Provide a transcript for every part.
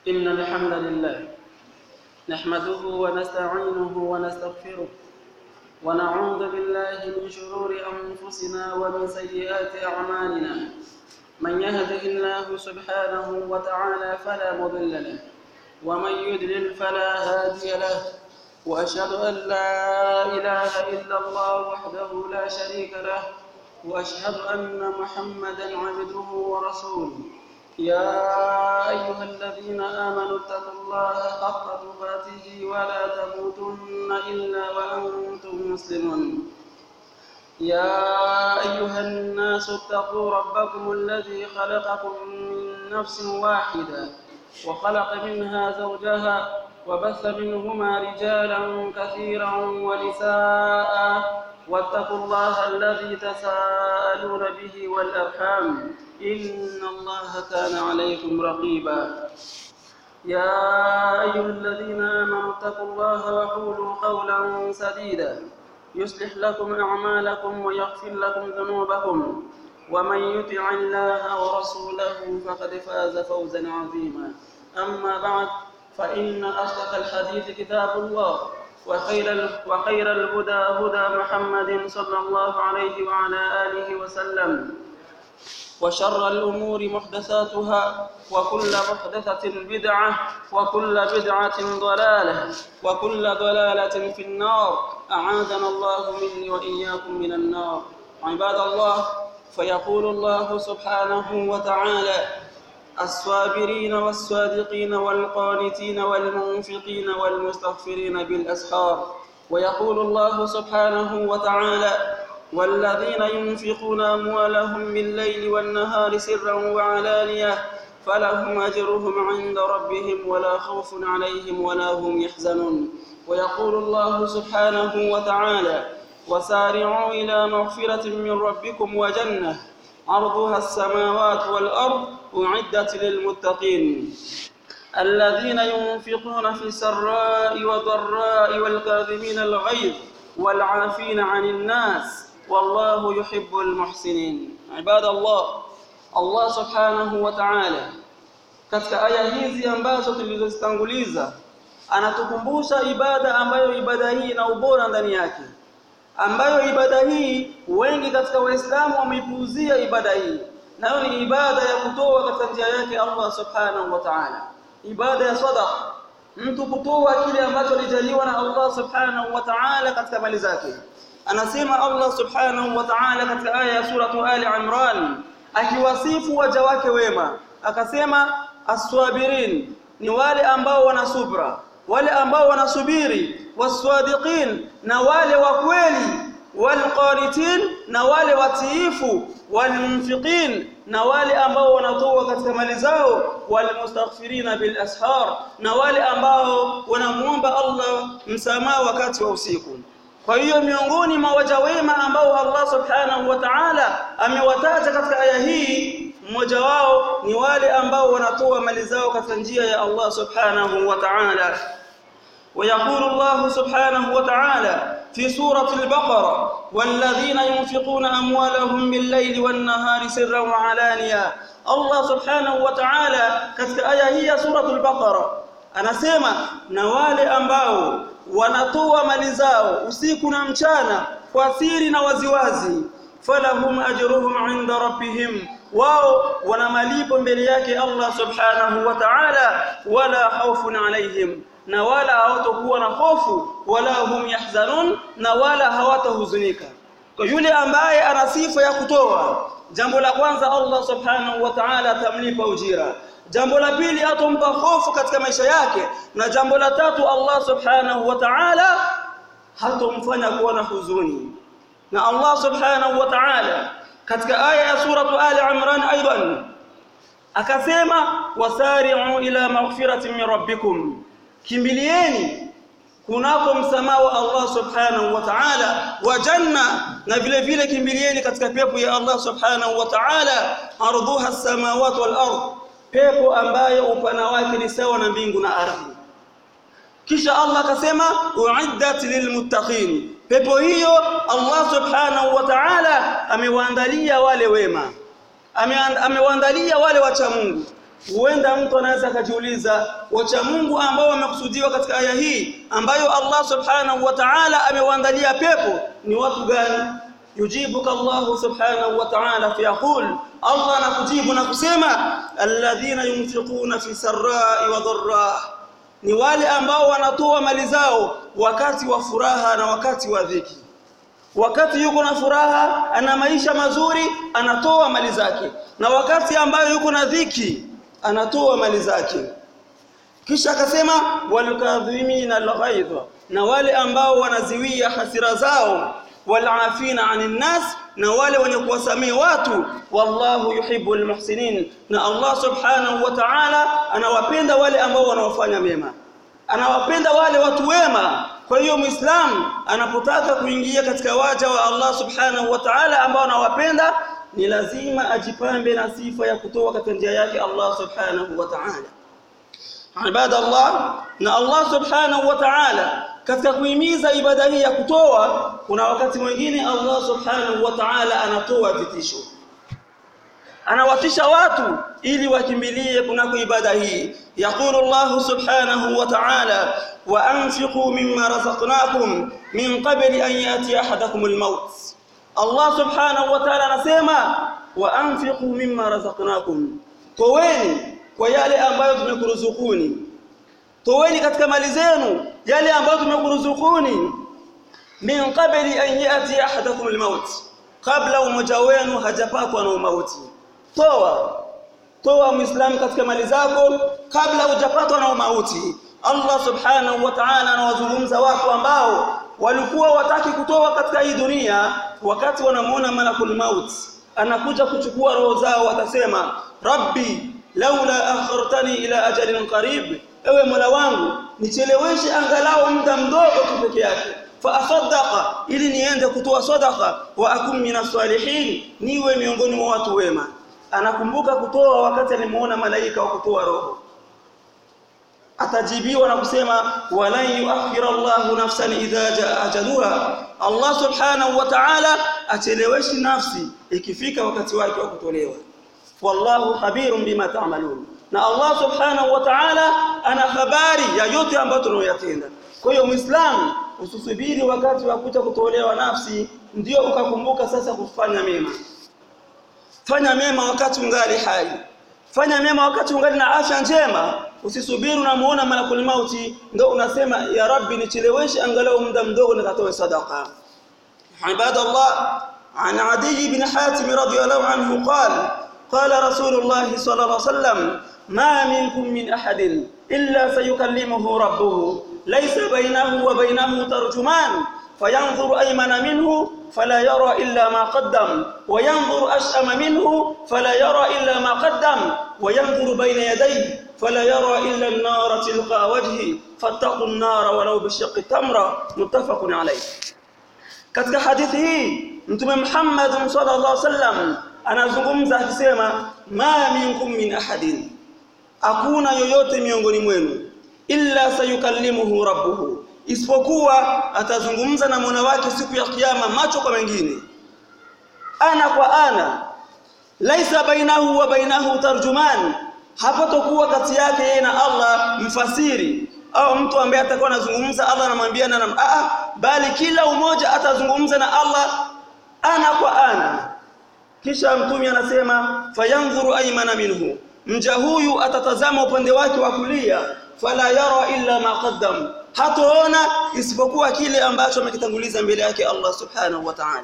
إن الحمد لله نحمده ونستعينه ونستغفره ونعوذ بالله من شرور أنفسنا ومن سيئات أعمالنا من يهده الله سبحانه وتعالى فلا مضل له ومن يضلل فلا هادي له وأشهد أن لا إله إلا الله وحده لا شريك له وأشهد أن محمدا عبده ورسوله يا أيها الذين آمنوا اتقوا الله حق تقاته ولا تموتن إلا وأنتم مسلمون يا أيها الناس اتقوا ربكم الذي خلقكم من نفس واحدة وخلق منها زوجها وبث منهما رجالا كثيرا ونساء واتقوا الله الذي تساءلون به والأرحام إن الله كان عليكم رقيبا يا أيها الذين آمنوا اتقوا الله وقولوا قولا سديدا يصلح لكم أعمالكم ويغفر لكم ذنوبكم ومن يطع الله ورسوله فقد فاز فوزا عظيما أما بعد فإن أصدق الحديث كتاب الله وخير وخير الهدى هدى محمد صلى الله عليه وعلى آله وسلم وشر الأمور محدثاتها وكل محدثة بدعة وكل بدعة ضلالة وكل ضلالة في النار أعاذنا الله مني وإياكم من النار عباد الله فيقول الله سبحانه وتعالى الصابرين والصادقين والقانتين والمنفقين والمستغفرين بالأسحار ويقول الله سبحانه وتعالى والذين ينفقون أموالهم بالليل والنهار سرا وعلانية فلهم أجرهم عند ربهم ولا خوف عليهم ولا هم يحزنون ويقول الله سبحانه وتعالى وسارعوا إلى مغفرة من ربكم وجنة عرضها السماوات والأرض أعدت للمتقين الذين ينفقون في السراء والضراء والكاظمين الغيظ والعافين عن الناس والله يحب المحسنين عباد الله Allah subhanahu wa ta'ala katika aya hizi ambazo tulizozitanguliza anatukumbusha ibada ambayo ibada hii ina ubora ndani yake ambayo ibada hii wengi katika waislamu wameipuuzia ibada hii nayo ni ibada ya kutoa katika njia yake Allah subhanahu wa ta'ala ibada ya sadaqa mtu kutoa kile ambacho alijaliwa na Allah subhanahu wa ta'ala katika mali zake anasema Allah subhanahu wa ta'ala katika aya ya suratu Ali Imran akiwasifu waja wake wema akasema aswabirin ni wale ambao wana subra wale ambao wanasubiri waswadiqin na wale wa kweli walqanitin na wale watiifu walmunfiqin na wale ambao wanatoa katika mali zao walmustaghfirina bil ashar na wale ambao wanamuomba Allah msamaha wakati wa usiku kwa hiyo miongoni mwa waja wema ambao Allah subhanahu wa ta'ala amewataja katika aya hii mmoja wao ni wale ambao wanatoa mali zao katika njia ya Allah subhanahu wa ta'ala ويقول الله سبحانه وتعالى في سورة البقرة والذين ينفقون أموالهم بالليل والنهار سرا وعلانيا الله سبحانه وتعالى katika aya hii ya sura al-Baqara anasema na wale ambao wanatoa mali zao usiku na mchana kwa siri na waziwazi falahum ajruhum inda rabbihim wao wana malipo mbele yake Allah subhanahu wa ta'ala wala khawfun alaihim na wala hawatakuwa na hofu wala hum yahzanun na wala hawatahuzunika kwa yule ambaye ana sifa ya kutoa jambo la kwanza Allah subhanahu wa ta'ala atamlipa ujira jambo la pili atompa hofu katika maisha yake na jambo la tatu Allah subhanahu wa ta'ala hatomfanya kuwa na huzuni na Allah subhanahu wa ta'ala katika aya ya suratu Ali Imran aidan akasema wasari'u ila maghfiratin min rabbikum kimbilieni kunako msamaha wa Allah subhanahu wa ta'ala wa janna na vile vile kimbilieni katika pepo ya Allah subhanahu wa ta'ala ardhuha as-samawati wal ardh pepo ambayo upana wake ni sawa na mbingu na ardhi kisha Allah akasema uiddat lilmuttaqin pepo hiyo Allah subhanahu wa ta'ala amewaandalia wale wema amewaandalia wale wacha Mungu huenda mtu anaweza akajiuliza wacha Mungu ambao wamekusudiwa katika aya hii ambayo Allah subhanahu wa ta'ala amewaandalia pepo ni watu gani yujibuka Allah subhanahu wa ta'ala fiyaqul Allah anakujibu na kusema alladhina yunfiquna fi sarra'i wa dharra ni wale ambao wanatoa mali zao wakati wa furaha na wakati wa dhiki wakati yuko na furaha ana maisha mazuri anatoa mali zake na wakati ambayo yuko na dhiki anatoa mali zake kisha akasema walkadhimina alghaidha na wale ambao wanaziwia hasira zao walafina anin nas na wale wenye kuwasamia watu wallahu yuhibbul muhsinin na Allah subhanahu wa ta'ala anawapenda wale ambao wanaofanya mema anawapenda wale watu wema kwa hiyo muislam anapotaka kuingia katika waja wa Allah subhanahu wa ta'ala ambao anawapenda ni lazima ajipambe na sifa ya kutoa katika njia yake Allah subhanahu wa ta'ala ibada Allah na Allah subhanahu wa ta'ala katika kuhimiza ibada hii ya kutoa kuna wakati mwingine Allah subhanahu wa ta'ala anatoa vitisho anawatisha watu ili wakimbilie kunako ibada hii yaqulu Allah subhanahu wa ta'ala wa anfiqu mimma razaqnakum min qabli an yati ahadakum al-maut Allah subhanahu wa ta'ala anasema wa anfiqu mimma razaqnakum toweni kwa yale ambayo tumekuruzukuni toweni katika mali zenu yale ambayo tumekuruzukuni min qabli an yati ahadakum al-maut kabla umoja wenu hajapatwa na mauti toa toa muislamu katika mali zako kabla hujapatwa na mauti Allah subhanahu wa ta'ala anawazungumza watu ambao walikuwa wataki kutoa katika hii dunia wakati wanamuona malakul maut anakuja kuchukua roho zao watasema rabbi laula akhartani ila ajalin qarib ewe mola wangu nicheleweshe angalau muda mdogo tu peke yake fa asaddaqa ili niende kutoa sadaqa wa akum minas salihin niwe miongoni mwa watu wema anakumbuka kutoa wakati alimuona malaika wa kutoa roho atajibiwa na kusema walan yuakhira Allahu nafsan idha jaa ajaluha Allah subhanahu wa ta'ala acheleweshi nafsi ikifika wakati wake wa kutolewa wallahu khabirun bima ta'malun na Allah subhanahu wa ta'ala ana habari ya yote ambayo tunayoyatenda kwa hiyo muislamu usisubiri wakati wa kuja kutolewa nafsi ndio ukakumbuka sasa kufanya mema fanya mema wakati ungali hai fanya mema wakati ungali na afya njema usisubiri unamuona malakul mauti ndio unasema ya rabbi nicheleweshe angalau muda mdogo nikatoe sadaqa ibadallah عن عدي بن حاتم رضي الله عنه قال قال رسول الله صلى الله عليه وسلم ما منكم من أحد إلا سيكلمه ربه ليس بينه وبينه ترجمان فينظر أيمن منه فلا يرى إلا ما قدم وينظر أشأم منه فلا يرى إلا ما قدم وينظر بين يديه فلا يرى إلا النار تلقى وجهه فاتقوا النار ولو بشق تمرة متفق عليه katika hadithi hii mtume Muhammad sallallahu alaihi wasallam anazungumza akisema ma minkum min ahadin hakuna yoyote miongoni mwenu illa sayukallimuhu rabbuhu isipokuwa atazungumza na Mola wake siku ya kiyama macho kwa mengine ana kwa ana laisa bainahu wa bainahu tarjuman hapatokuwa kati yake yeye na Allah mfasiri au mtu ambaye atakuwa anazungumza Allah anamwambia na a bali kila umoja atazungumza na Allah ana kwa ana kisha mtume anasema fayanzuru aymana minhu mja huyu atatazama upande wake wa kulia fala yara illa ma qaddam hatoona isipokuwa kile ambacho amekitanguliza mbele yake Allah subhanahu wa ta'ala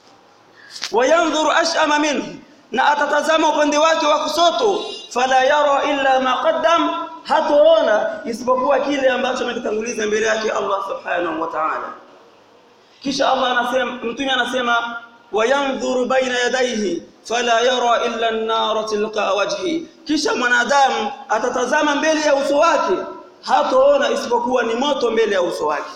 wayanzuru ashama minhu na atatazama upande wake wa kusoto fala yara illa ma qaddam hatoona isipokuwa kile ambacho amekitanguliza mbele yake Allah subhanahu wa ta'ala kisha Allah anasema mtume anasema wayanzuru baina yadayhi fala yara illa an-nar tilqa wajhi kisha mwanadamu atatazama mbele ya uso wake hatoona isipokuwa ni moto mbele ya uso wake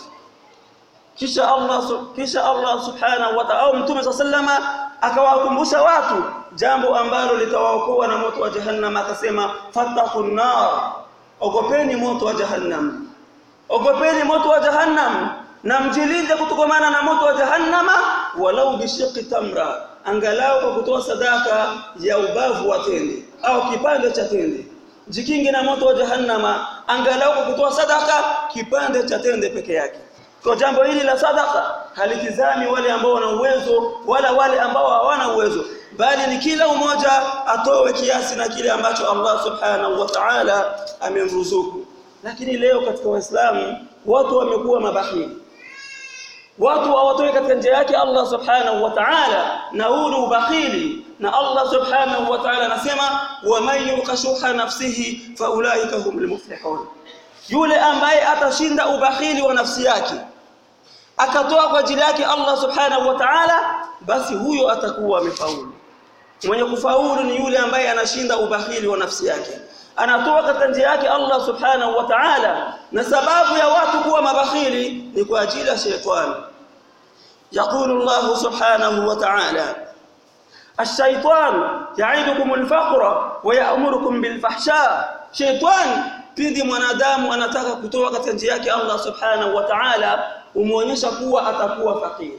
kisha Allah kisha Allah subhanahu wa ta'ala mtume sallama akawakumbusha watu jambo ambalo litawaokoa na moto wa jahannam akasema fattaqun nar ogopeni moto wa jahannam ogopeni moto wa jahannam na mjilinde kutokomana na moto wa jahannama walau bishiqi tamra angalau kwa kutoa sadaka ya ubavu wa tende au kipande cha tende jikinge na moto wa jahannama angalau kwa kutoa sadaka kipande cha tende peke yake kwa jambo hili la sadaka halitizami wale ambao wana uwezo wala wale ambao hawana uwezo bali ni kila mmoja atoe kiasi na kile ambacho Allah subhanahu wa ta'ala amemruzuku lakini leo katika waislamu watu wamekuwa mabahili watu hawatoi katika njia yake Allah subhanahu wa ta'ala na huu ni ubakhili na Allah subhanahu wa ta'ala anasema wa man yuqashuha nafsihi fa ulaika humul muflihun yule ambaye atashinda ubakhili wa nafsi yake akatoa kwa ajili yake Allah subhanahu wa ta'ala basi huyo atakuwa amefaulu mwenye kufaulu ni yule ambaye anashinda ubakhili wa nafsi yake anatoa katika njia yake Allah subhanahu wa ta'ala na sababu ya watu kuwa mabakhili ni kwa ajili ya shetani يقول الله سبحانه وتعالى الشيطان يعيدكم الفقر ويأمركم بالفحشاء شيطان pindi mwanadamu anataka kutoa katika njia yake Allah subhanahu wa ta'ala umuonyesha kuwa atakuwa fakiri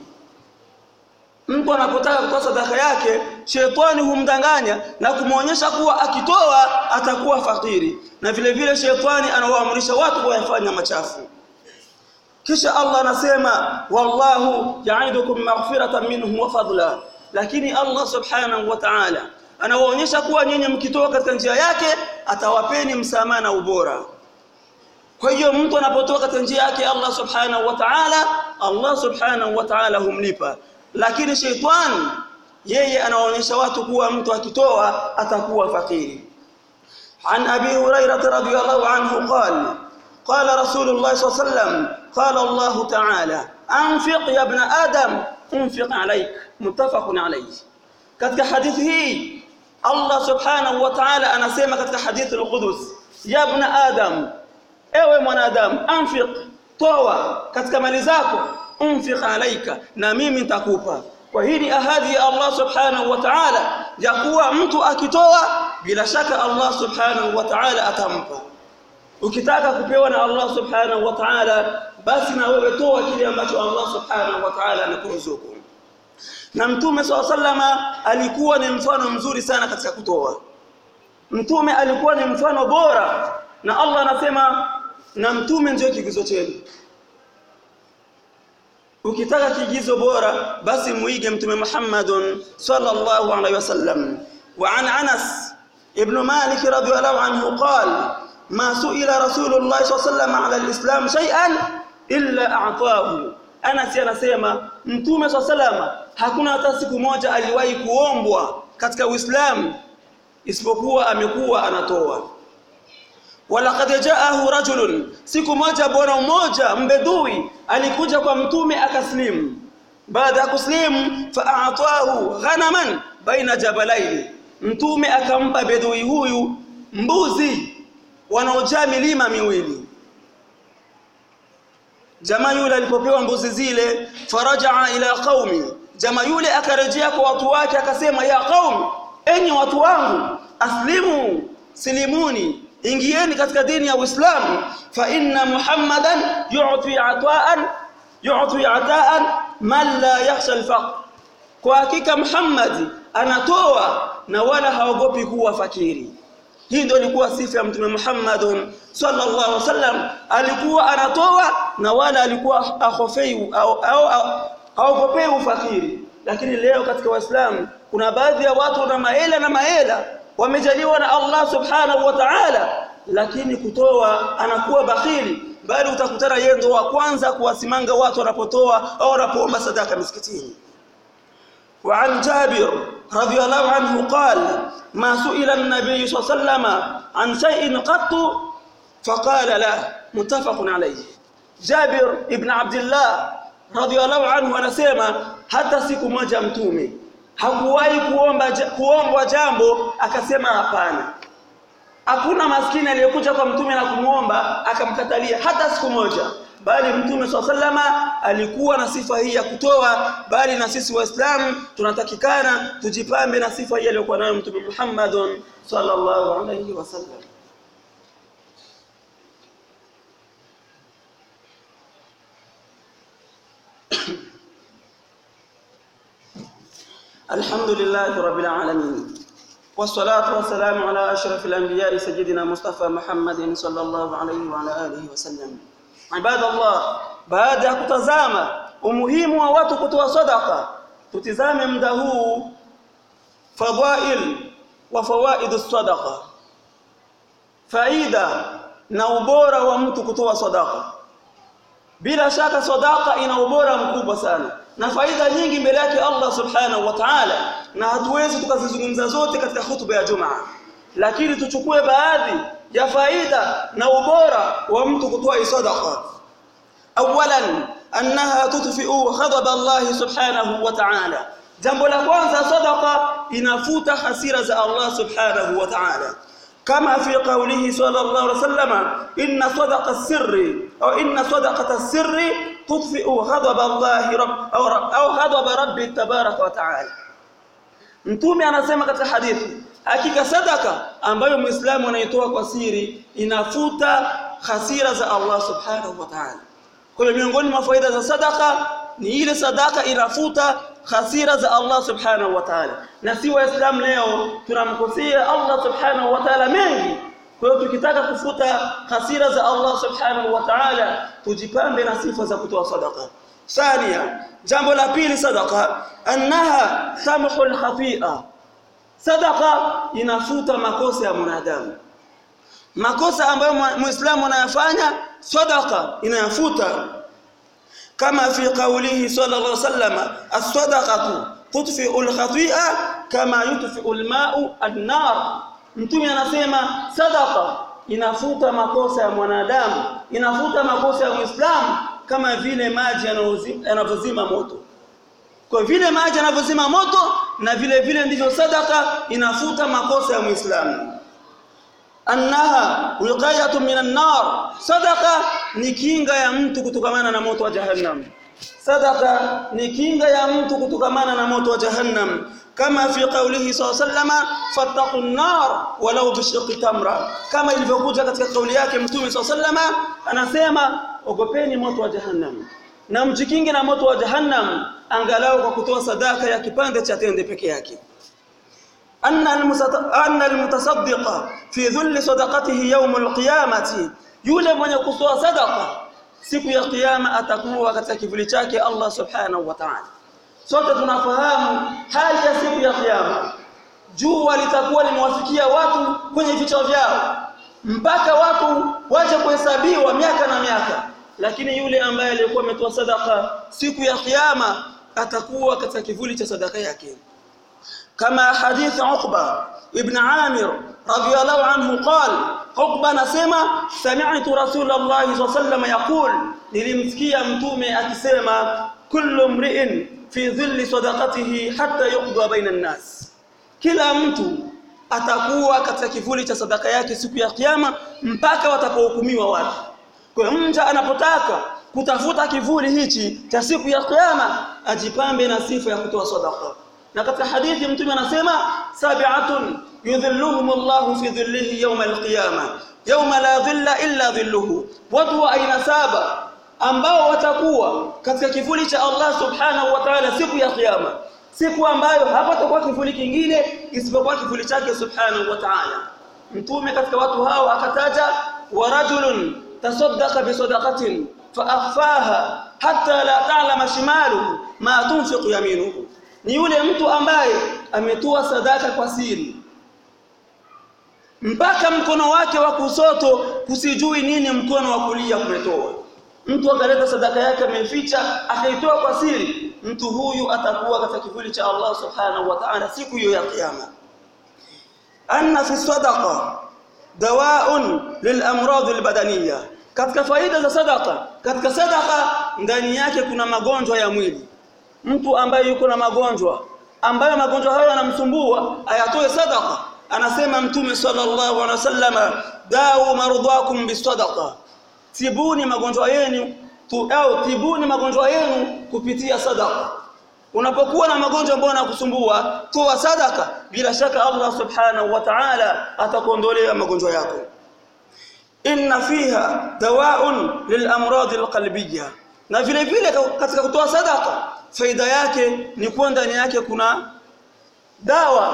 mtu anapotaka kutoa sadaka yake shetani humdanganya na kumuonyesha kuwa akitoa atakuwa fakiri na vile vile shetani anawaamrisha watu kuyafanya machafu kisha Allah anasema wallahu ya'idukum maghfiratan minhu wa fadla lakini Allah subhanahu wa ta'ala anawaonyesha kuwa nyinyi mkitoa katika njia yake atawapeni msamaha na ubora kwa hiyo mtu anapotoa katika njia yake Allah subhanahu wa ta'ala Allah subhanahu wa ta'ala humlipa lakini sheitan yeye anaonyesha watu kuwa mtu akitoa atakuwa fakiri عن ابي هريره رضي الله عنه قال قال رسول الله صلى الله عليه وسلم قال الله تعالى انفق يا ابن ادم انفق عليك متفق عليه katika hadithi hii Allah subhanahu wa ta'ala anasema katika hadithi al-Qudus ya ibn adam ewe mwanadamu anfiq toa katika mali zako unfiq alaika na mimi nitakupa kwa hii ni ahadi ya Allah subhanahu wa ta'ala ya kuwa mtu akitoa bila shaka Allah subhanahu wa ta'ala atampa ukitaka kupewa na Allah subhanahu wa ta'ala basi na wewe toa kile ambacho Allah subhanahu wa ta'ala anakuruzuku na mtume sallama alikuwa ni mfano mzuri sana katika kutoa mtume alikuwa ni mfano bora na Allah anasema na mtume ndio kigizo chenu ukitaka kigizo bora basi muige mtume Muhammadun sallallahu alaihi wasallam wa an Anas ibn Malik radhiyallahu anhu qala ma su'ila rasulullah sallallahu alaihi wasallam ala alislam shay'an illa a'tahu Anas anasema mtume sallallahu hakuna hata siku moja aliwahi kuombwa katika Uislamu isipokuwa amekuwa anatoa walaqad jaahu rajulun siku moja bwana mmoja mbedui alikuja kwa mtume akaslimu baada ya kuslimu fa'atahu ghanaman baina jabalaini mtume akampa bedui huyu mbuzi wanaojaa milima miwili jamaa yule alipopewa mbuzi zile farajaa ila qaumi jamaa yule akarejea kwa watu wake akasema ya qaumi enyi watu wangu aslimu silimuni ingieni katika dini ya Uislamu fa inna Muhammadan yu'ti ata'an yu'ti ata'an man la yakhsha al-faqr kwa hakika Muhammad anatoa na wala haogopi kuwa fakiri hii ndio ilikuwa sifa ya mtume Muhammad sallallahu alaihi wasallam alikuwa anatoa na wala alikuwa ahofei au au haogopei ufakiri lakini leo katika waislamu kuna baadhi ya watu na maela na maela wamejaliwa na Allah subhanahu wa ta'ala lakini kutoa anakuwa bakhili bali utakutana yeye ndo wa kwanza kuwasimanga watu wanapotoa au wanapoomba sadaka misikitini وعن جابر رضي الله عنه قال ما سئل النبي صلى الله عليه وسلم عن شيء قط فقال لا متفق عليه جابر ابن عبد الله رضي الله عنه anasema hata siku moja mtume hakuwahi kuomba kuombwa jambo akasema hapana hakuna maskini aliyekuja kwa mtume na kumuomba akamkatalia hata siku moja bali mtume sallama alikuwa na sifa hii ya kutoa bali na sisi waislamu tunatakikana tujipambe na sifa hii aliyokuwa nayo mtume Muhammad sallallahu alayhi wasallam الحمد لله رب العالمين والصلاة والسلام على أشرف الأنبياء سيدنا مصطفى محمد صلى الله عليه وعلى آله وسلم عباد الله baada ya kutazama umuhimu wa watu kutoa sadaka tutizame muda huu fadhail wa fawaid sadaqa faida na ubora wa mtu kutoa sadaka bila shaka sadaka ina ubora mkubwa sana na faida nyingi mbele yake Allah subhanahu wa ta'ala na hatuwezi tukazizungumza zote katika hutuba ya Jumaa lakini tuchukue baadhi ya faida na ubora wa mtu kutoa sadaqa awalan annaha tutfi'u ghadab Allah subhanahu wa ta'ala jambo la kwanza sadaqa inafuta hasira za Allah subhanahu wa ta'ala كما في قوله صلى الله عليه وسلم إن صدق السر أو إن صدقة السر تطفئ غضب الله رب أو, رب أو غضب ربي تبارك وتعالى Mtume anasema katika hadithi hakika sadaka ambayo Muislamu anaitoa kwa siri inafuta hasira za Allah Subhanahu wa Ta'ala. Kwa hiyo miongoni mwa faida za sadaka ni ile sadaka inafuta hasira za Allah Subhanahu wa Ta'ala. Na si waislamu leo tunamkosea Allah Subhanahu wa Ta'ala mengi. Kwa hiyo tukitaka kufuta hasira za Allah Subhanahu wa Ta'ala tujipambe na sifa za kutoa sadaka. Thania, jambo la pili sadaka annaha tamhu al-khati'a. Sadaka inafuta makosa ya mwanadamu. Makosa ambayo Muislamu anayafanya sadaka inayafuta كما في قوله صلى الله عليه وسلم الصدقه تطفئ الخطيئه كما يطفئ الماء النار mtume anasema sadaqa inafuta makosa ya mwanadamu inafuta makosa ya muislamu kama vile maji yanavyozima moto kwa vile maji yanavyozima moto na vile vile ndivyo sadaka inafuta makosa ya muislamu annaha wiqayatun minan nar sadaqa ni kinga ya mtu kutokamana na moto wa jahannam sadaqa ni kinga ya mtu kutokamana na moto wa jahannam kama fi qawlihi sallama fattaqun nar walau bishiqi tamra kama ilivyokuja katika kauli yake mtume sallama anasema ogopeni moto wa jahannam na mjikinge na moto wa jahannam angalau kwa kutoa sadaka ya kipande cha tende peke yake أن أن المتصدق في ذل صدقته يوم القيامة yule mwenye kutoa sadaqa siku ya kiyama atakuwa katika kivuli chake Allah subhanahu wa ta'ala sote tunafahamu hali ya siku ya kiyama jua litakuwa limewafikia watu kwenye vichwa vyao mpaka watu waje kuhesabiwa miaka na miaka lakini yule ambaye alikuwa ametoa sadaqa siku ya kiyama atakuwa katika kivuli cha sadaka yake كما حديث عقبة ابن عامر رضي الله عنه قال عقبة نسمع سمعت رسول الله صلى الله عليه وسلم يقول nilimsikia mtume akisema kullu mri'in fi dhilli sadaqatihi hatta yuqda baina an-nas kila mtu atakuwa katika kivuli cha sadaka yake siku ya kiyama mpaka watakaohukumiwa watu kwa mja anapotaka kutafuta kivuli hichi cha siku ya kiyama ajipambe na sifa ya kutoa sadaqa na katika hadithi mtume anasema sab'atun yudhilluhum Allahu fi dhillihi yawm al-qiyama yawma la dhilla illa dhilluhu watu wa aina saba ambao watakuwa katika kivuli cha Allah subhanahu wa ta'ala siku ya kiyama siku ambayo hapatakuwa kivuli kingine isipokuwa kivuli chake subhanahu wa ta'ala mtume katika watu hao akataja wa rajulun tasaddaqa bi sadaqatin fa akhfaha hatta la ta'lama shimaluhu ma tunfiqu yaminuhu ni yule mtu ambaye ametoa sadaka kwa siri mpaka mkono wake wa kusoto kusijui nini mkono wa kulia kumetoa mtu akaleta sadaka yake ameficha akaitoa kwa siri mtu huyu atakuwa katika kivuli cha Allah subhanahu wa ta'ala siku hiyo ya kiyama anna fi sadaqa dawaun lilamrad albadaniyya katika faida za sadaka katika sadaka ndani yake kuna magonjwa ya mwili mtu ambaye yuko na magonjwa ambayo magonjwa hayo yanamsumbua ayatoe sadaka anasema mtume sallallahu alaihi wasallama dau marudhakum bisadaqa tibuni magonjwa yenu tu, au tibuni magonjwa yenu kupitia sadaka unapokuwa na magonjwa ambayo yanakusumbua toa sadaka bila shaka Allah subhanahu wa ta'ala atakuondolea magonjwa yako inna fiha dawaun lilamrad alqalbiyya na vile vile katika kutoa sadaka faida yake ni kuwa ndani yake kuna dawa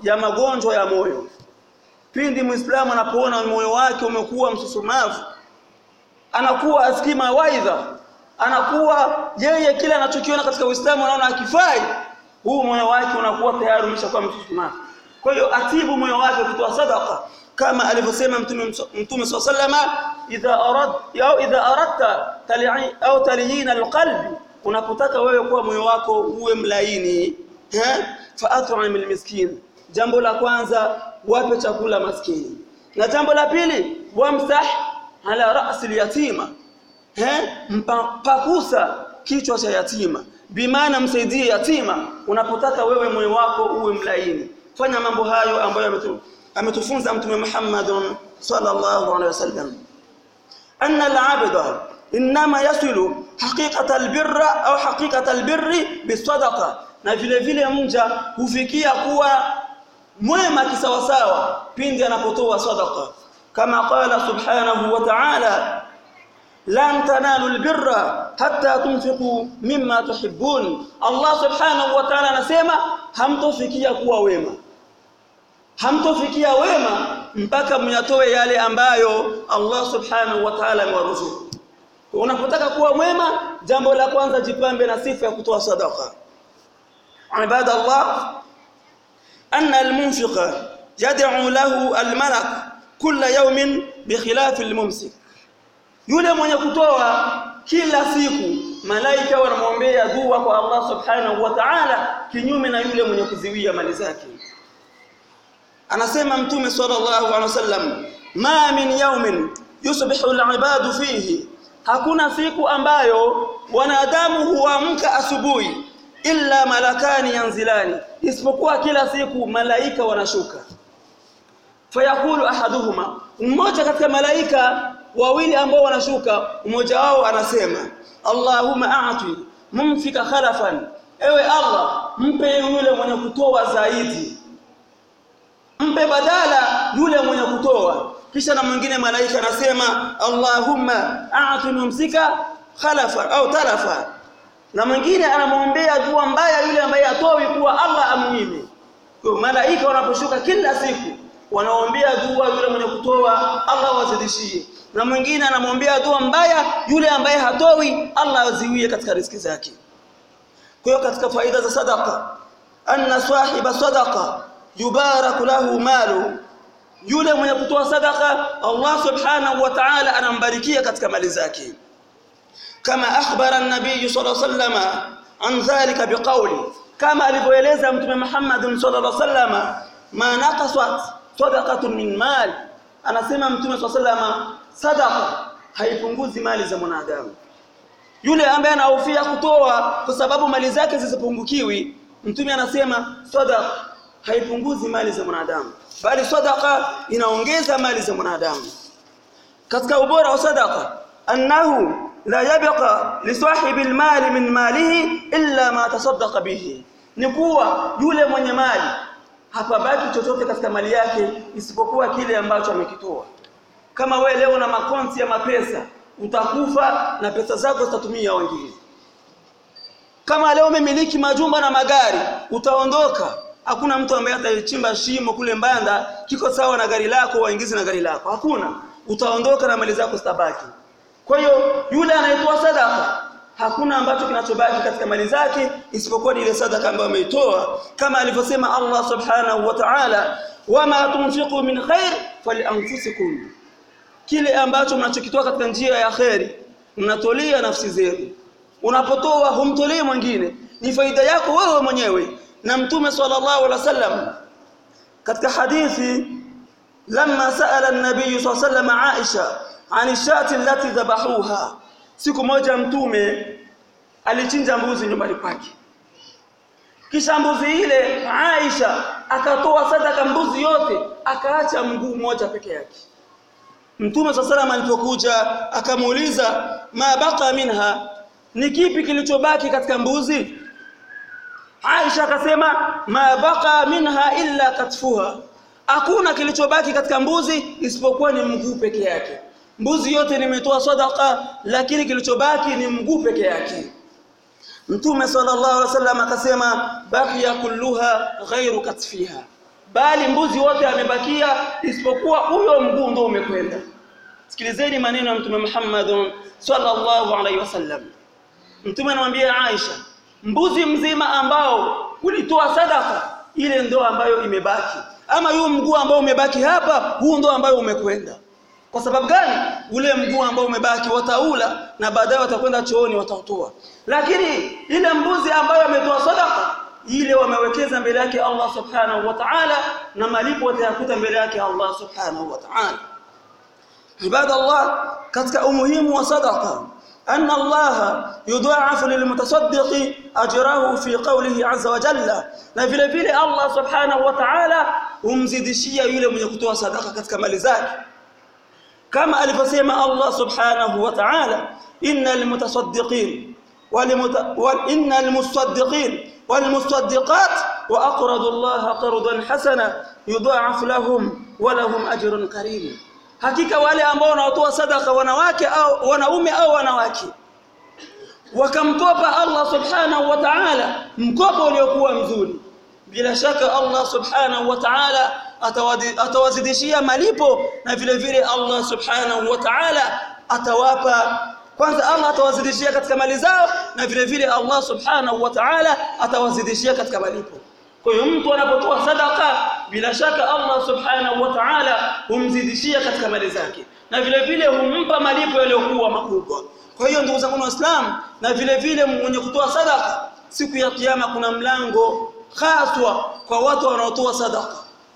ya magonjwa ya moyo pindi muislamu anapoona moyo wake umekuwa msusumavu anakuwa asikii mawaidha anakuwa yeye kile anachokiona katika Uislamu anaona akifai huu moyo wake unakuwa tayari umeshakuwa msusumavu kwa hiyo atibu moyo wake kutoa sadaqa kama alivyosema mtume mtume sallama idha arad au idha aradta tali'i au taliyin alqalbi unapotaka wewe kuwa moyo wako uwe mlaini eh fa at'im almiskin jambo la kwanza wape chakula maskini na jambo la pili wamsah ala ra'si alyatima eh mpakusa kichwa cha yatima bimaana msaidie yatima unapotaka wewe moyo wako uwe mlaini fanya mambo hayo ambayo ametufunza mtume Muhammad sallallahu alaihi wasallam anna al-'abda inma yasilu haqiqata al-birra au haqiqata al-birri bisadaqa na vile vile mja hufikia kuwa mwema kisawasawa pindi anapotoa sadaqa kama qala subhanahu wa ta'ala lan tanalu albirra hatta tunfiqu mimma tuhibbun Allah subhanahu wa ta'ala anasema hamtofikia kuwa wema hamtofikia wema mpaka myatoe yale ambayo Allah subhanahu wa ta'ala amewaruzuku unapotaka kuwa mwema jambo la kwanza jipambe na sifa ya kutoa sadaqa ibadallah anna almunfiqa yad'u lahu almalak kulla yawmin bikhilaf almumsik yule mwenye kutoa kila siku malaika wanamwombea dua kwa Allah subhanahu wa ta'ala kinyume na yule mwenye kuziwia mali zake anasema mtume sallallahu alaihi wasallam ma min yawmin yusbihu al-ibadu fihi hakuna siku ambayo wanadamu huamka asubuhi illa malakani yanzilani isipokuwa kila siku malaika wanashuka fayakulu ahaduhuma mmoja katika malaika wawili ambao wanashuka mmoja wao anasema Allahumma a'ti mumfika khalafan ewe Allah mpe yule mwenye kutoa zaidi mpe badala yule mwenye kutoa kisha na mwingine malaika anasema Allahumma a'ti mumsika khalafa au talafa na mwingine anamwombea dua mbaya yule ambaye atoi kuwa Allah amnyime kwa malaika wanaposhuka kila siku wanaombea dua yule mwenye kutoa Allah wazidishie na mwingine anamwombea dua mbaya yule ambaye hatoi Allah aziwie katika riziki zake kwa hiyo katika faida za sadaqa anna sahiba sadaqa yubaraku lahu malu yule mwenye kutoa sadaqa Allah subhanahu wa ta'ala anambarikia katika mali zake kama akhbara an-nabiy sallallahu alayhi wasallam an dhalika biqawli kama alivyoeleza mtume Muhammad sallallahu alayhi wasallam ma naqasat sadaqatun min mal anasema mtume sallallahu sadaqa haipunguzi mali za mwanadamu yule ambaye anahofia kutoa kwa sababu mali zake zisipungukiwi mtume anasema sadaqa haipunguzi mali za mwanadamu bali sadaqa inaongeza mali za mwanadamu katika ubora wa sadaqa annahu la yabqa li sahibi almali min malihi illa ma tasaddaqa bihi ni kuwa yule mwenye mali hapabaki chochote katika mali yake isipokuwa kile ambacho amekitoa kama we leo na makonti ya mapesa utakufa na pesa zako zitatumia wengine kama leo umemiliki majumba na magari utaondoka hakuna mtu ambaye atachimba shimo kule mbanda kiko sawa na gari lako waingize na gari lako hakuna utaondoka na mali zako zitabaki kwa hiyo yule anayetoa sadaka hakuna ambacho kinachobaki katika mali zake isipokuwa ile sadaka ambayo ameitoa kama alivyosema Allah subhanahu wa ta'ala wama tunfiqu min khair falianfusikum kile ambacho mnachokitoa katika njia ya kheri mnatolea nafsi zenu unapotoa humtolei mwingine ni faida yako wewe mwenyewe na mtume sallallahu alaihi wasallam katika hadithi lamma saala an-nabiy sallallahu alaihi wasallam Aisha ani shati allati dhabahuha siku moja mtume alichinja mbuzi nyumbani kwake kisha mbuzi ile Aisha akatoa sadaka mbuzi yote akaacha mguu mmoja peke yake Mtume sallallahu alipokuja akamuuliza ma baqa minha ni kipi kilichobaki katika mbuzi Aisha akasema ma baqa minha illa katfuha hakuna kilichobaki katika mbuzi isipokuwa ni mguu peke yake mbuzi yote nimetoa sadaka lakini kilichobaki ni mguu peke yake Mtume sallallahu alaihi wasallam akasema baqiya kulluha ghairu katfiha bali mbuzi wote amebakia isipokuwa huyo mguu ndio umekwenda sikilizeni maneno ya mtume Muhammad sallallahu alaihi wasallam mtume anamwambia Aisha mbuzi mzima ambao ulitoa sadaka ile ndo ambayo imebaki ama yule mguu ambao umebaki hapa huu ndo ambayo umekwenda kwa sababu gani ule mguu ambao umebaki wataula na baadaye watakwenda chooni watautoa lakini ile mbuzi ambayo ametoa sadaka ile wamewekeza mbele yake Allah subhanahu wa ta'ala na malipo watayakuta mbele yake Allah subhanahu wa ta'ala ibadallah katika umuhimu wa sadaqa أن الله يضاعف للمتصدق أجره في قوله عز وجل na vile vile Allah subhanahu wa ta'ala humzidishia yule mwenye kutoa sadaka katika mali zake kama alivyosema Allah subhanahu wa ta'ala innal mutasaddiqin wal innal musaddiqin wal musaddiqat wa aqradu Allah qardan hasana yudha'af lahum wa lahum ajrun karim hakika wale ambao wanatoa sadaka wanawake au wanaume au wanawake wakamkopa Allah subhanahu wa ta'ala mkopo uliokuwa mzuri bila shaka Allah subhanahu wa ta'ala atawazidishia malipo na vile vile Allah subhanahu wa ta'ala atawapa kwanza Allah atawazidishia katika mali zao na vile vile Allah subhanahu wa ta'ala atawazidishia katika malipo kwa hiyo mtu anapotoa sadaka bila shaka Allah subhanahu wa ta'ala humzidishia katika mali zake na vile vile humpa malipo yaliyokuwa makubwa kwa hiyo ndugu zangu waislamu na vile vile mwenye kutoa sadaka siku ya kiyama kuna mlango haswa kwa watu wanaotoa sadaka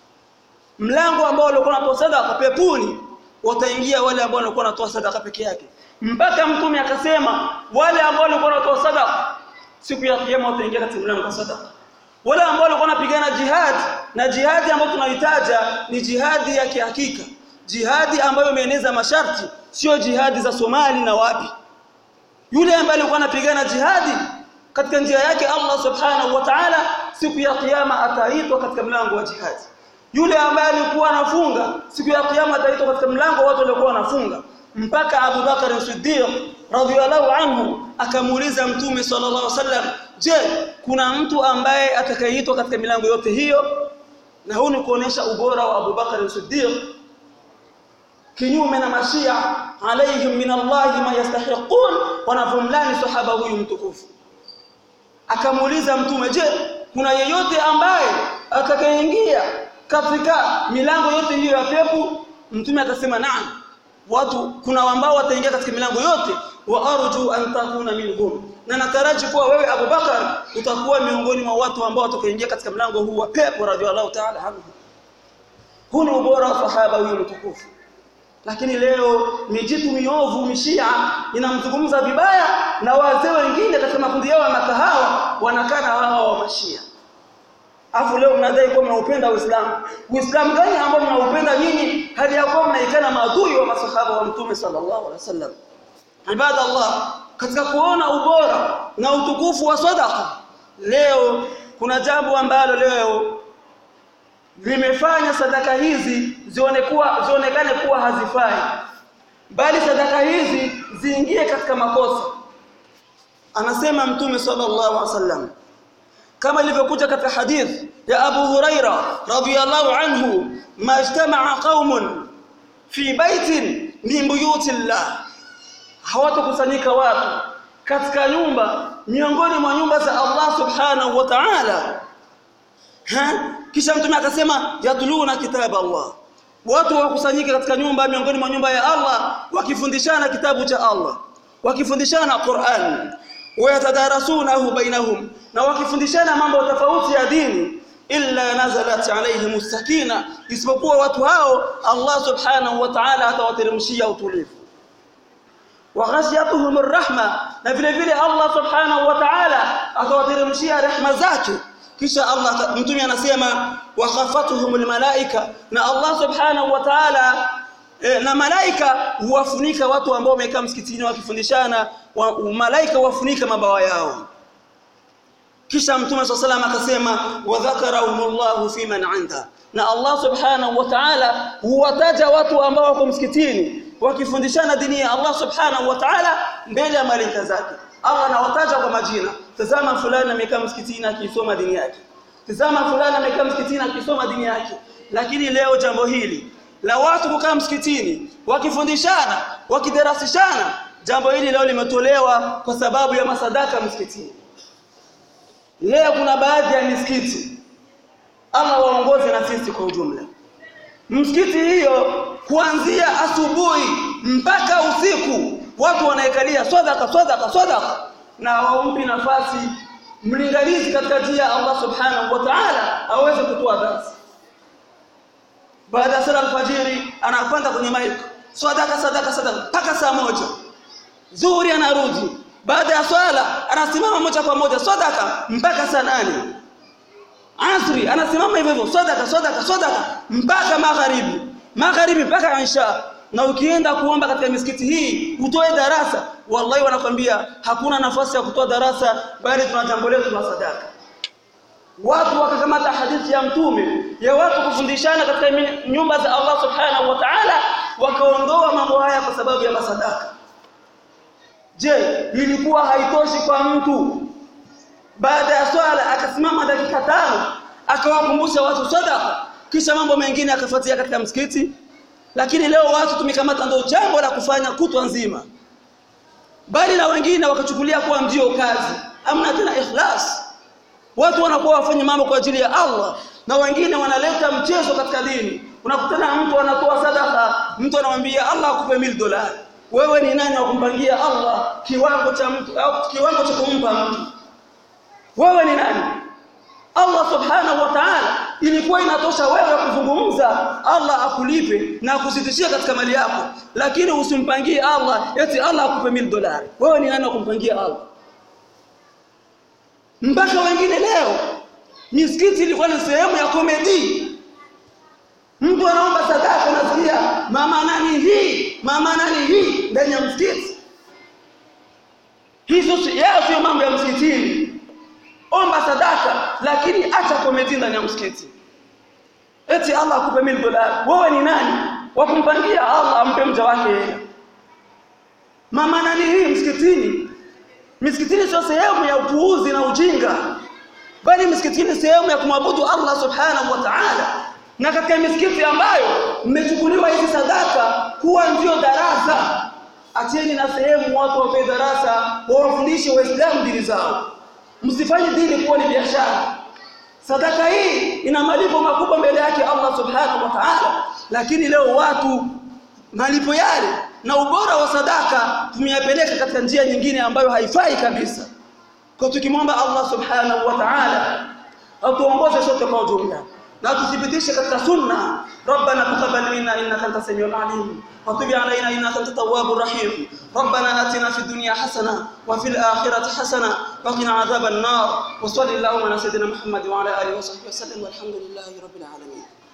mlango ambao walikuwa wanatoa sadaka pepuni wataingia wale ambao walikuwa wanatoa sadaka peke yake mpaka mtume akasema wale ambao walikuwa wanatoa sadaka siku ya kiyama wataingia katika mlango wa sadaka wale ambao walikuwa wanapigana jihad na jihadi ambayo tunahitaja ni jihadi ya kihakika jihadi ambayo imeeneza masharti sio jihadi za Somali na wapi yule ambaye alikuwa anapigana jihadi katika njia yake Allah subhanahu wa ta'ala siku ya kiyama ataitwa katika mlango wa jihadi yule ambaye alikuwa anafunga siku ya kiyama ataitwa katika mlango watu waliokuwa wanafunga mpaka Abu Bakar Siddiq radhiyallahu anhu akamuuliza mtume sallallahu alaihi wasallam je kuna mtu ambaye atakayeitwa katika milango yote hiyo na huu ni kuonesha ubora wa Abu Bakar Siddiq kinyume na mashia alaihim min Allah ma yastahiqun wanavumlani sahaba huyu mtukufu akamuuliza mtume je kuna yeyote ambaye atakayeingia katika milango yote hiyo ya pepo mtume akasema naam watu kuna ambao wataingia katika milango yote wa arju an takuna minhum na nataraji kuwa wewe Abu Bakar utakuwa miongoni mwa watu ambao watakaoingia katika mlango huu wa pepo radhiallahu ta'ala anhu huu ni ubora wa sahaba huyu mtukufu lakini leo mijitu miovu mishia inamzungumza vibaya na wazee wengine katika makundi yao ya makahawa wanakaa na wao wa mashia afu leo mnadai kuwa mnaupenda Uislamu Uislamu gani ambao mnaupenda nyinyi hali ya kuwa mnaikana maadui wa masahaba wa mtume sallallahu alaihi wasallam ibada Allah katika kuona ubora na utukufu wa sadaqa leo kuna jambo ambalo leo limefanya sadaka hizi zione kuwa zionekane kuwa hazifai bali sadaka hizi ziingie katika makosa anasema mtume sallallahu alaihi wasallam kama ilivyokuja katika hadith ya Abu Huraira radhiyallahu anhu majtama'a qaumun fi baitin min buyutillah hawatakusanyika watu katika nyumba miongoni mwa nyumba za Allah subhanahu wa ta'ala kisha mtume akasema yatuluna kitaba Allah watu wakusanyika katika nyumba miongoni mwa nyumba ya Allah wakifundishana kitabu cha Allah wakifundishana Qur'an wayatadarasunahu bainahum na wakifundishana mambo tofauti ya dini illa nazalat alaihim sakina isipokuwa watu hao Allah subhanahu wa ta'ala atawateremshia utulivu waghashiyatuhum arrahma na vile vile Allah subhanahu wa ta'ala atawateremshia rehma zake kisha Allah mtume anasema wakhafatuhumul malaika na Allah subhanahu wa ta'ala e, na malaika huwafunika watu ambao wamekaa msikitini wakifundishana wa, malaika huwafunika mabawa yao kisha mtume swalla akasema wadhakarahumullahu fi man anda na Allah subhanahu wa ta'ala huwataja watu ambao wako msikitini wakifundishana dini ya Allah subhanahu wa ta'ala mbele ya malaika zake Allah anawataja kwa majina tazama fulani amekaa msikitini akisoma dini yake tizama fulani amekaa msikitini akisoma dini yake lakini leo jambo hili la watu kukaa msikitini wakifundishana wakidarasishana jambo hili leo limetolewa kwa sababu ya masadaka msikitini leo kuna baadhi ya misikiti Allah waongoze na sisi kwa ujumla msikiti hiyo kuanzia asubuhi mpaka usiku watu wanaekalia sadaka sadaka sadaka na hawampi nafasi mlinganizi katika njia ya Allah subhanahu wa ta'ala aweze kutoa darasa baada ya sala alfajiri anapanda kwenye mic sadaka sadaka sadaka mpaka saa moja zuhuri anarudi baada ya swala anasimama moja kwa moja sadaka mpaka saa nane asri anasimama hivyo hivyo sadaka sadaka sadaka mpaka magharibi magharibi mpaka isha na ukienda kuomba katika misikiti hii utoe darasa wallahi wanakwambia hakuna nafasi ya kutoa darasa bali tuna jambo letu la sadaka watu wakakamata hadithi ya mtume ya watu kufundishana katika nyumba za Allah subhanahu wa ta'ala wakaondoa mambo haya kwa sababu ya masadaka je ilikuwa haitoshi kwa mtu baada ya swala akasimama dakika tano akawakumbusha watu sadaka kisha mambo mengine akafuatia katika msikiti lakini leo watu tumekamata ndio jambo la kufanya kutwa nzima bali na wengine wakachukulia kuwa ndio kazi amna tena ikhlas watu wanakuwa wafanye mambo kwa ajili ya Allah na wengine wanaleta mchezo katika dini unakutana mtu anatoa sadaka mtu anamwambia Allah akupe mil dolari wewe ni nani wa kumpangia Allah kiwango cha mtu au kiwango cha kumpa mtu wewe ni nani Allah subhanahu wa ta'ala ilikuwa inatosha wewe kuzungumza Allah akulipe na akusitishie katika mali yako lakini usimpangie Allah eti Allah akupe mil dolari wewe ni nani wa kumpangia Allah mpaka wengine leo misikiti ilikuwa ni sehemu ya komedi mtu anaomba sadaka nasikia mama nani hii mama nani hii ndani ya msikiti hizo yao sio mambo ya msikitini omba sadaka lakini acha komedi ndani ya msikiti eti Allah akupe mil dolari wewe ni nani wa kumpangia Allah ampe mja wake hela mama nani hii msikitini misikitini sio sehemu ya upuuzi na ujinga bali misikitini sehemu ya kumwabudu Allah subhanahu wa ta'ala na katika misikiti ambayo mmechukuliwa hizi sadaka kuwa ndio darasa acheni na sehemu watu wape darasa wawafundishe waislamu dini zao msifanye dini kuwa ni biashara sadaka hii ina malipo makubwa mbele yake Allah subhanahu wa ta'ala lakini leo watu malipo yale na ubora wa sadaka tumeyapeleka katika njia nyingine ambayo haifai kabisa kwa tukimwomba Allah subhanahu wa ta'ala atuongoze sote kwa ujumla na tuthibitishe katika sunna ربنا تقبل منا انك انت السميع العليم وتب علينا انك انت التواب الرحيم ربنا اتنا في الدنيا حسنه وفي الاخره حسنه وقنا عذاب النار وصلى اللهم على سيدنا محمد وعلى اله وصحبه وسلم والحمد لله رب العالمين